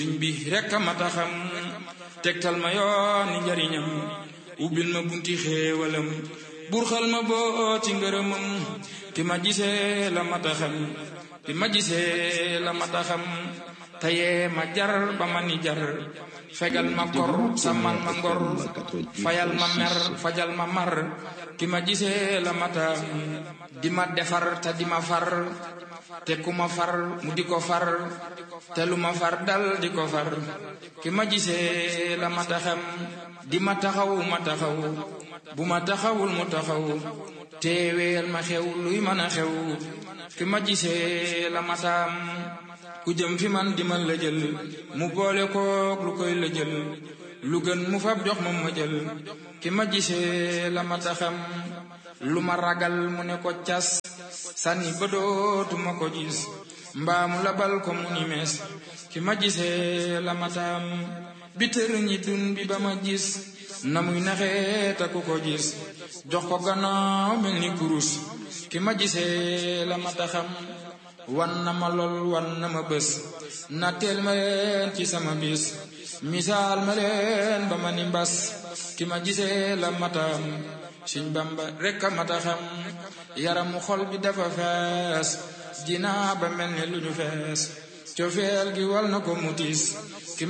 sëriñ bi rekk a mata xam tegtal ma yooni njariñam ubbil ma bunti xéewalam burxal ma boo ci ngërëmam ki ma gisee la mata xam ki ma gisee la mata xam tayee ma jar ba ma ni jar fegal ma kor sàmmal ma ngor fayal ma mer fajal ma mar ki ma gisee la mata di ma defar te di ma far te ku ma far mu di ko far te lu ma far dal di ko far ki ma gisee la mata xam di ma taxaw ma taxaw bu ma taxawul mu taxaw teeweel ma xew luy mën a xew ki ma gisee la mataam ku jëm fi man di ma la jël mu boole kook lu koy la jël lu gën mu fab jox ma ma jël ki ma gisee la mata xam lu ma ragal mu ne ko cas sànni ba dootuma ko gis mbaamu labal ko mu ni mees ki ma gisee la mataam bi tër ñi dun bi ba ma gis na muy naxee ta ku ko gis jox ko gannaaw mel ni kurus ki ma gisee la mata xam wan na ma lool wan na ma bés na teel ma leen ci sama bis misaal ma leen ba ma ni mbas ki ma gisee la matam Sëñ Bamba rekk a mata xam yaramu xol bi dafa fees dinaa ba mel ni lu ñu fees cofeel gi wal na ko mutis